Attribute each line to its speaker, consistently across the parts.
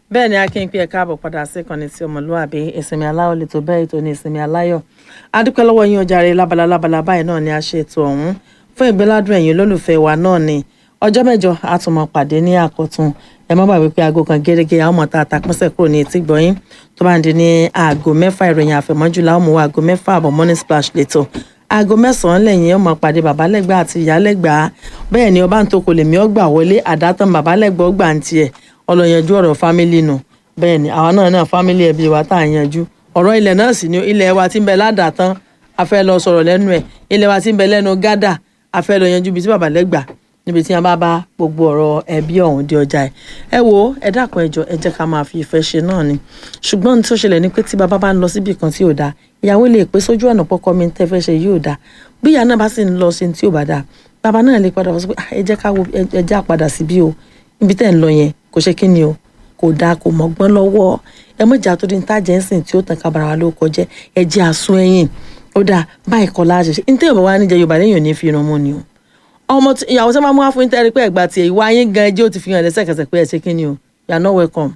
Speaker 1: bẹ́ẹ̀ ni akin pé ẹ káàbọ̀ padà sí ìkànnì tí ọmọlúwàbí ìsinmi aláyọ̀ lè tó bẹ́ẹ̀ ètò ní ìsinmi aláyọ̀ adúpẹ́ lọ́wọ́ yín ojàre lábala lábala báyìí náà ni a ṣe ètò ọ̀hún fún ìgbéládùn ẹ̀yin olólùfẹ́ wa náà ni ọjọ́ mẹ́jọ a tún máa pàdé ní àkọ́tún ẹ má gbàgbé pé aago kan gẹ́gẹ́ àwọn ọmọ tá a ta pínṣẹ̀ kúrò ní etí gbọ̀yìn tó bá ń di ní aago mẹ́fà ìròyìn àfẹ̀mọ́jú làwọn mú wa aago mẹ́fà àbọ̀ morning splash lẹ́tọ̀ aago mẹ́sàn-án lẹ́yìn ọmọ pàdé babalẹ́gbà àti ìyálẹ́gbà bẹ́ẹ̀ ni ọba ń tó kò lè mí ọgbà wọlé àdátàn babalẹ́gbà ọgbà ń tiẹ̀ ọlọ́yanjú ọ̀rọ̀ fámílì nù bẹ́ẹ̀ ni àwa náà náà fámílì ẹbí wa tá à ń yanjú ọ̀rọ̀ ilẹ̀ náà sì ni ilẹ̀ wa ti ń bẹ ládàtàn a fẹ́ lọ sọ̀rọ̀ lẹ́nu ẹ̀ ilẹ̀ wa ti ń bẹ lẹ́nu gádà a fẹ́ lọ yanjú ibi tí babalẹ́gbà níbi tí wọn bá bá gbogbo ọ̀rọ̀ ẹbí ọ̀hún di ọjà ẹ̀ ẹ wo ẹ dákun ẹjọ ẹ jẹ́ ká máa fi ìfẹ́ ṣe náà ni ṣùgbọ́n ní tó ṣẹlẹ̀ ni pé tí bàbá bá ń lọ síbi kan tí ò dáa ìyàwó lè pé sójú ọ̀nà pọ́kọ́ mi tẹ́ fẹ́ ṣe yóò dáa bí ìyá náà bá sì ń lọ sí tí ò bá dáa bàbá náà lè padà wọ́n sọ pé ẹ jẹ́ ká wo ẹ jẹ́ àpadà sí bí o ibi tẹ́ ń lọ yẹn kò ṣe kí ni o kò dáa kò mọ̀gbọ́n lọ́wọ́ ẹ mọ̀jà tó di ní tájẹ́ ń sìn tí ó tàn kábàrà wa ló kọjẹ́ ẹ jẹ́ àsún ẹ̀yìn ó dáa báyìí kọ́ láṣẹ ṣe ní tẹ́yọ̀ bá wà níjẹ Yorùbá lẹ́yìn ò ní fi irun mú ni o ọmọ ìyàwó tí wọn mú wá fún tẹ́rí pé ẹ̀gbà tiẹ̀ ìwà yín gan ẹjẹ́ ó ti fi hàn lẹ́sẹ̀kẹsẹ̀ pé ẹ ṣe kí ni o you are not welcome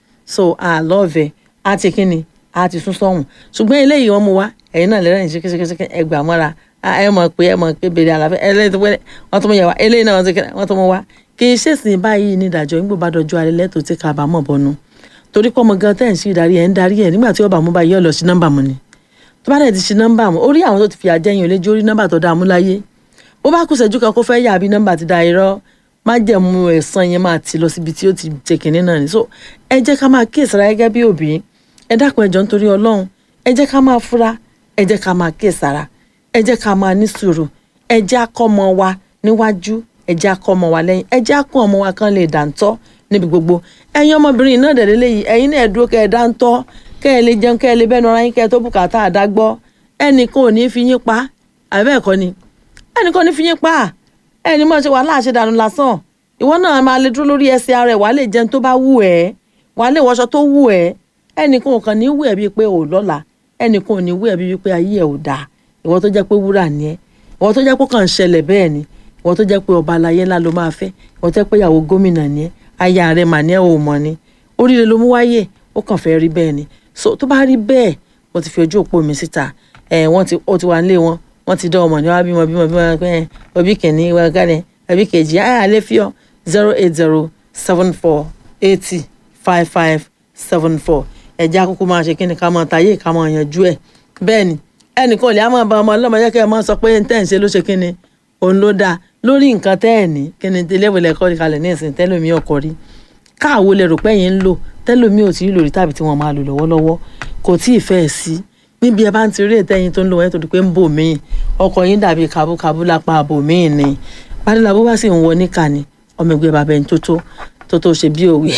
Speaker 1: so I love ẹ á ti kí ni á ti sún sọ́hùn ṣùgbọ́n eléyìí wọ́n mú wá ẹ̀yin náà lẹ́rìn ṣékéṣéké ẹgbà mọ́ra ẹ mọ̀ pé ẹ mọ̀ pé bèrè àlàfẹ́ eléyìí tó wọ́n tó mú yẹ wá eléyìí náà wọ́n tó mú wá kì í ṣèṣìn báyìí ní ìdájọ́ nígbà bá dọjọ́ alẹ́ lẹ́tọ̀ọ́ tí kábàámọ̀ bọnu torí pé ọmọ gan tẹ́ ń ṣe ìdarí ẹ̀ ń darí ẹ̀ nígbà tí ọba mú báyìí ọ̀lọ́ sí nọ́mbà mu ni tó bá dẹ̀ ti ṣe nọ́mbà mu orí àwọn tó ti fi àjẹyìn olójú orí nọ́mbà tó dáa mú láyé bó bá kù ṣẹ́jú kan kó fẹ́ yà bí nọ́mbà ti da irọ́ má jẹ̀mú ẹ̀sán yẹn máa ti lọ síbi tí ó ti ṣe kìnní náà ni so ẹ jẹ́ ká máa kíyèsára gẹ́gẹ́ bí òbí ẹ dákun ẹjọ́ nítorí ọlọ́run ẹ jẹ́ ká máa fura ẹ jẹ́ ká máa kíyèsára ẹ jẹ́ ká máa ní sùúrù ẹ jẹ́ akọ́mọ wa níwájú ẹ jẹ́ akọ́mọ wa lẹ́yìn ẹ jẹ́ akọ́ ọmọ wa kan lè dàńtọ́ níbi gbogbo ẹ̀yin ọmọbìnrin náà dẹ̀ lélẹ́yìí ẹ̀yin náà dúró kẹ́ ẹ dáńtọ́ kẹ́ ẹ lè jẹun kẹ́ ẹ lè bẹ́nu ara yín kẹ́ ẹ tó bùkátà àdágbọ́ ẹnìkan ò ní fi yín pa àbẹ́ẹ̀kọ́ ni ẹnìkan ní fi yín pa ẹni mọ̀ ṣe wàhálà ṣe dànù lásán ìwọ náà máa lè dúró lórí ẹsẹ̀ ara ẹ̀ wàá lè jẹun tó bá wù ẹ́ wàá lè wọṣọ tó wù ẹ́ ẹnìkan ò kàn ní wù ẹ́ bíi pé ò lọ́la ẹnìkan ò ní wù ẹ́ bíi pé ayé ẹ̀ ò dáa ìwọ tó jẹ́ pé wúrà ni ẹ́ ìwọ tó jẹ́ pé kàn ń ṣẹlẹ̀ bẹ́ẹ̀ ni ìwọ tó jẹ́ pé ọba aláyé ńlá ló máa fẹ́ ìwọ tó jẹ́ pé ìyàwó gómìnà ni ẹ́ aya rẹ̀ mà ní ẹ̀ ò mọ̀ ni oríire ló mú wáyé ó kàn fẹ́ rí bẹ́ẹ̀ ni so tó bá rí bẹ́ẹ̀ mo ti fi ojú òpó mi síta ẹ̀ wọ́n ti ó ti wà nílé wọn wọ́n ti dán ọmọ ní wá bímọ bímọ bímọ pé òbí kìíní wá gánẹ òbí kejì ayé alẹ́ fi ọ zero eight zero seven four eighty five five seven four ẹ̀jẹ̀ akókó máa ṣe kí ni ká máa tayé ká máa yanjú ẹ̀ bẹ́ẹ̀ ni ẹnìkan lè á máa bá ọmọ ọlọ́mọ yẹ kí ẹ máa sọ pé tẹ́ ń ṣe ló ṣe kí ni òun ló dáa lórí nǹkan tẹ́ ẹ̀ ní kí ni iléèwé ẹ̀kọ́ kalẹ̀ ní ìsìn tẹ́lómi ọkọ̀ rí káàwo lẹ rò pé yẹn ń lò tẹ́lómi ò tí ì lò rí tàbí tí wọ́n máa lò lọ́wọ́lọ́wọ́ kò tí ì fẹ́ sí níbi ẹ bá ń ti rí ètẹ́yìn tó ń lò wọ́n tó di pé ń bò míì ọkọ̀ yín dàbí kabúkabú lápá àbò míì ni pàdélà bó bá sì ń wọ níkà ni ọmọ ẹgbẹ́ bàbá ẹni tó tó tó tó ṣe bí òwe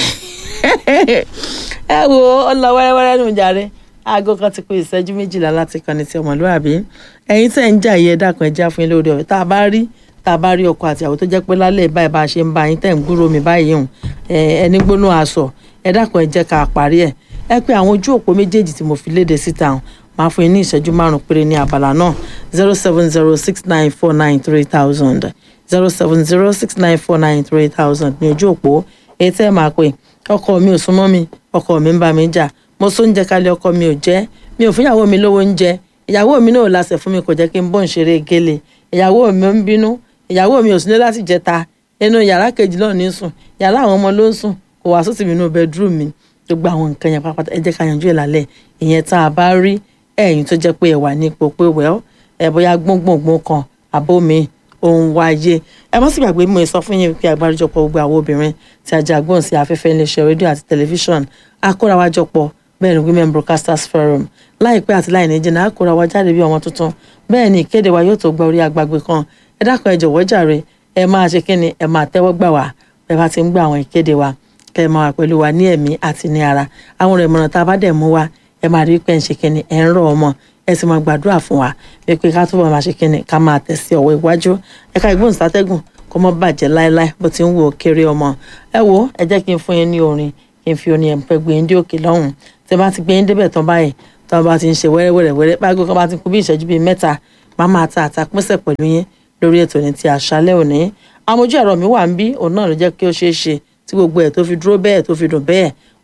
Speaker 1: ẹ wo ọlọ wẹ́rẹ́wẹ́rẹ́ nù jàre aago kan ti pé ìṣẹ́jú méjìlá láti kàn ní ti ọmọlúwàbí ẹ̀yin tẹ̀ ń jà yẹ dákun ẹ já fún yín lórí ọ̀rẹ́ tá a bá rí tá a bá rí ọkọ àti àwọn tó jẹ́ pé lálẹ́ báyìí bá a ṣe ń bá yín tẹ̀ ń gbúrò mi báyìí hùn ẹni gbóná aṣọ ẹ dákun ẹ jẹ́ ká parí ẹ̀ ẹ pé àwọn ojú òpó méjèèjì tí mo fi léde síta hùn máa fún yín ní ìṣẹ́jú márùn péré ní abala náà zero seven zero six nine four nine three thousand zero seven zero six nine four nine three thousand ní ojú òpó èyí tẹ́ ẹ máa pè ọkọ mi ò súnmọ́ mi ọkọ mi ń bá mi jà mo sún oúnjẹ kalẹ̀ ọkọ mi ò jẹ́ mi ò fún ìyàwó mi lówó oúnjẹ ìyàwó mi náà láṣẹ fún mi kò jẹ́ kí n bọ́ ń ṣeré gélé ìyàwó mi ń bínú ìyàwó mi ò sílé láti jẹta inú yàrá kejì náà ní sùn yàrá àwọn ọmọ ló ń sùn kò wá sósì mi nínú bedroom mi gbogbo àwọn nǹkan yẹn pápátá ẹ jẹ́ ká yanjú ẹ̀ lálẹ́ ìyẹn tá a bá rí ẹ̀yin tó jẹ́ pé ẹ wà ní ipò pé wẹ́ọ́ ẹ bóyá gbóngbòngbòn kan àbó mi òun wáyé ẹ mọ́ sí gbàgbé mo sọ fún yín pé àgbáríjọpọ̀ gbogbo àwọn obìnrin tí a jẹ́ agbóhùn sí afẹ́fẹ́ iléeṣẹ́ rédíò àti tẹlifíṣọ̀n akórawájọpọ̀ bẹ́ẹ̀ ni women broadcasters forum láìpẹ́ àti láì ní jìnnà akórawá jáde bí ọmọ tuntun bẹ́ẹ̀ ni ìkéde wa yóò tó gba orí agbágbé kan ẹ dákun ẹ jọ̀wọ́ jàre ẹ máa ṣe kí ni ẹ máa tẹ́wọ́ gbà wá bẹ́ẹ̀ bá ti ń gbà àwọn ìkéde wa kẹ́ ẹ máa wà pẹ̀lú wa ní ẹ̀mí àti ní ara àwọn ọ̀rọ̀ ìmọ̀ràn tá a bá dẹ̀ mú wa ẹ máa rí pé ń ṣe kí ni ẹ ń rọ̀ ọmọ ẹ sì máa gbàdúrà fún wa wípé ká túbọ̀ máa ṣe kí ni ká máa tẹ̀ sí ọ̀wọ́ iwájú ẹ̀ka ìgbóhùnsátẹ́gùn kó mọ́ bàjẹ́ láéláé bó ti ń wo kéré ọmọ ẹ wo ẹ jẹ́ kí n fún yín ní orin kí n fi orin ẹ̀ǹpẹ́ gbé yín dé òkè lọ́hùn tí bá ti gbé yín débẹ̀ tán báyìí tí wọ́n bá ti ń ṣe wẹ́rẹ́wẹ́rẹ́ báyìí kó bá ti kú bí ìṣẹ́jú bíi mẹ́ta máa máa ta àtàpínsẹ̀ pẹ̀lú yín lórí ètò ní ti àṣálẹ́ òní amójú ẹ̀rọ mi wà ń bí òun náà ló jẹ́ kí ó ṣeé ṣe tí gbogbo ẹ̀ tó fi dúró bẹ́ẹ̀ tó fi dùn bẹ́ẹ̀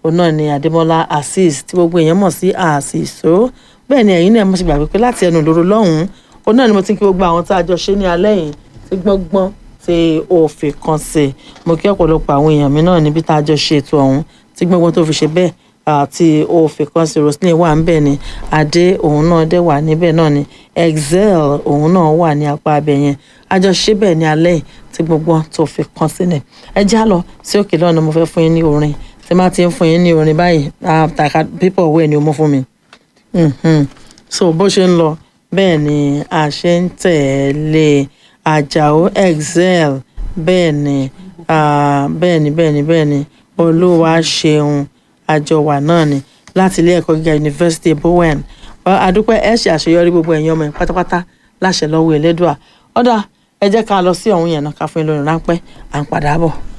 Speaker 1: òun náà ni adémọlá azeez tí gbogbo èèyàn mọ̀ sí àṣìṣó bẹ́ẹ̀ ni ẹ̀yin náà mo ti gbàgbé pé láti ẹnu ìloro lọ́hùn-ún òun náà ni mo ti ń kí gbogbo àwọn tá a jọ ṣe ní alẹ́ yìí tí gbọ́ngbọ́n tí òfin kan sí mo kí ọ̀pọ̀lọpọ̀ àwọn èèyàn mi náà níbi tá a jọ ṣe ètò ọ̀hún tí gbọ́ngbọ́n tó fi ṣe bẹ́ẹ̀ àti òfin kan sí roslyn wà níbẹ̀ ni adé òun náà dẹ̀ wà níbẹ̀ náà ni excel òun náà wà ní apá abẹ yẹn àjọṣe bẹ́ẹ̀ ní alẹ́ yìí tí gbogbo tó fi kan sílẹ̀ ẹ já lọ sí òkè lọ́nà mo fẹ́ fún yín ní orin tí má ti ń fún yín ní orin báyìí àtàkà pípọ̀ wẹ̀ ni ó mú fún mi so bó ṣe ń lọ bẹ́ẹ̀ ni a ṣe ń tẹ̀lé àjàó excel bẹ́ẹ̀ ni bẹ́ẹ̀ ni bẹ́ẹ̀ ni bẹ́ẹ̀ ni olúwa ṣeun àjọwà náà ni láti ilé ẹ̀kọ́ gíga yunifásitì bowen àdúpẹ́ ẹ̀ ṣe àṣeyọrí gbogbo ẹ̀yin ọmọ ẹ̀ pátápátá láṣẹ lọ́wọ́ Elédùà ọ̀dà ẹ jẹ́ ká lọ sí ọ̀hún yẹn náà ká fún yín lórí ráńpẹ́ à ń padà bọ̀.